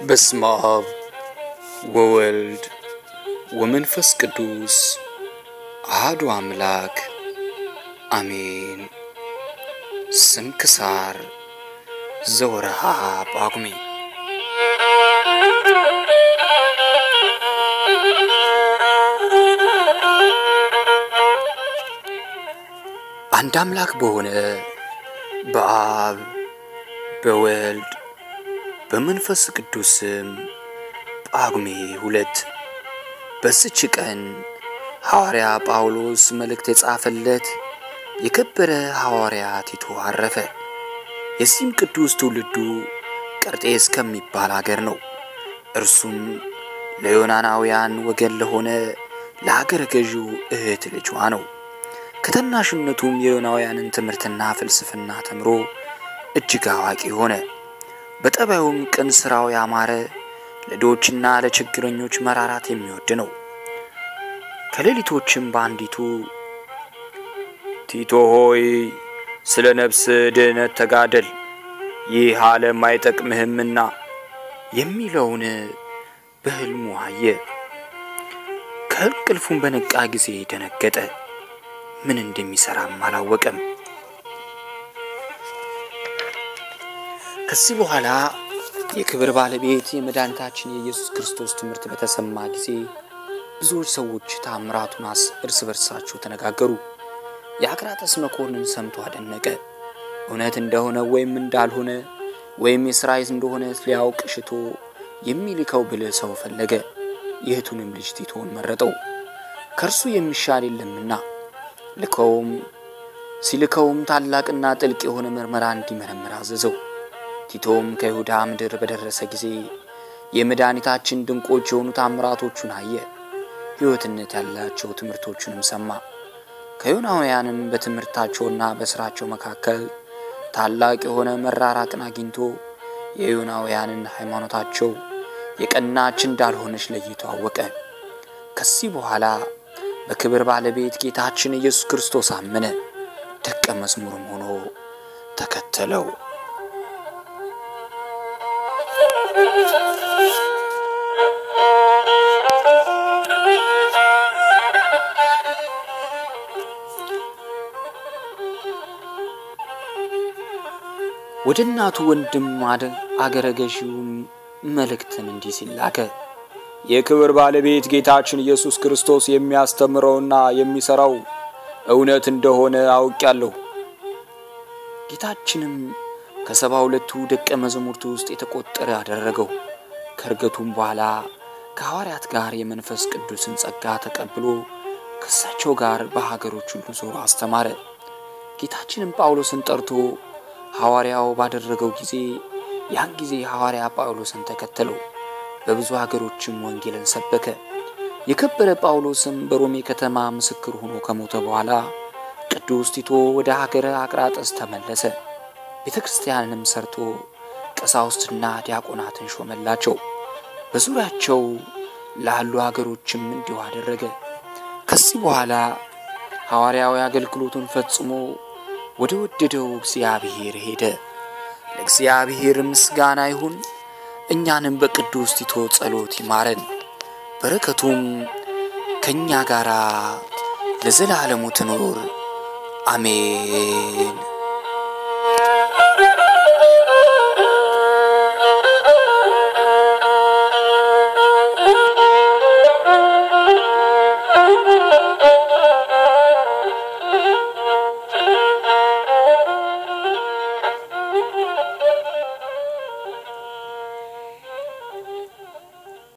በስመ አብ ወወልድ ወመንፈስ ቅዱስ አሐዱ አምላክ አሜን። ስንክሳር ዘወርሃ ጳጉሜ አንድ አምላክ በሆነ በአብ በወልድ በመንፈስ ቅዱስ ስም ጳጉሜ ሁለት በስች ቀን ሐዋርያ ጳውሎስ መልእክት የጻፈለት የከበረ ሐዋርያ ቲቶ አረፈ። የዚህም ቅዱስ ትውልዱ ቀርጤስ ከሚባል አገር ነው። እርሱም ለዮናናውያን ወገን ለሆነ ለአገረ ገዢው እህት ልጇ ነው። ከታናሽነቱም የዮናውያንን ትምህርትና ፍልስፍና ተምሮ እጅግ አዋቂ ሆነ። በጠባዩም ቅን ሥራው ያማረ ለድሆችና ለችግረኞች መራራት የሚወድ ነው። ከሌሊቶችም በአንዲቱ ቲቶ ሆይ ስለ ነፍስ ድህነት ተጋደል፣ ይህ ዓለም አይጠቅምህምና የሚለውን በሕልሙ አየ። ከእንቅልፉም በነቃ ጊዜ ደነገጠ። ምን እንደሚሰራም አላወቀም። ከዚህ በኋላ የክብር ባለቤት የመድኃኒታችን የኢየሱስ ክርስቶስ ትምህርት በተሰማ ጊዜ ብዙዎች ሰዎች ታምራቱን እርስ በርሳቸው ተነጋገሩ። የአቅራጠስ መኮንን ሰምቶ አደነቀ። እውነት እንደሆነ ወይም እንዳልሆነ ወይም የሥራይት እንደሆነ ሊያውቅ ሽቶ የሚልከው ብልህ ሰው ፈለገ። የእህቱንም ልጅ ቲቶን መረጠው፣ ከእርሱ የሚሻል የለምና። ልከውም ሲልከውም ታላቅና ጥልቅ የሆነ ምርመራ እንዲመረምር አዘዘው። ቲቶም ከይሁዳ ምድር በደረሰ ጊዜ የመድኃኒታችን ድንቆች የሆኑ ታምራቶቹን አየ። ሕይወትነት ያላቸው ትምህርቶቹንም ሰማ። ከዮናውያንም በትምህርታቸውና በሥራቸው መካከል ታላቅ የሆነ መራራቅን አግኝቶ የዮናውያንን ሃይማኖታቸው የቀናች እንዳልሆነች ለይቶ አወቀ። ከዚህ በኋላ በክብር ባለቤት ጌታችን ኢየሱስ ክርስቶስ አመነ። ደቀ መዝሙርም ሆኖ ተከተለው። ወደ እናቱ ወንድም አገረ ገዢውም መልእክትን እንዲህ ሲል ላከ። የክብር ባለቤት ጌታችን ኢየሱስ ክርስቶስ የሚያስተምረውና የሚሠራው እውነት እንደሆነ አውቄአለሁ። ጌታችንም ከሰባ ሁለቱ ደቀ መዛሙርቱ ውስጥ የተቆጠረ አደረገው። ከእርገቱም በኋላ ከሐዋርያት ጋር የመንፈስ ቅዱስን ጸጋ ተቀብሎ ከእሳቸው ጋር በሀገሮች ሁሉ ዞሮ አስተማረ። ጌታችንም ጳውሎስን ጠርቶ ሐዋርያው ባደረገው ጊዜ ያን ጊዜ ሐዋርያ ጳውሎስን ተከተለው። በብዙ ሀገሮችም ወንጌልን ሰበከ። የከበረ ጳውሎስም በሮሜ ከተማ ምስክር ሆኖ ከሞተ በኋላ ቅዱስ ቲቶ ወደ ሀገረ አቅራጠስ ተመለሰ። ቤተ ክርስቲያንንም ሰርቶ ቀሳውስትና ዲያቆናትን ሾመላቸው። በዙሪያቸው ላሉ ሀገሮችም እንዲሁ አደረገ። ከዚህ በኋላ ሐዋርያዊ አገልግሎቱን ፈጽሞ ወደ ወደደው እግዚአብሔር ሄደ። ለእግዚአብሔር ምስጋና ይሁን። እኛንም በቅዱስ ቲቶ ጸሎት ይማረን፣ በረከቱም ከእኛ ጋር ለዘላለሙ ትኑር አሜን።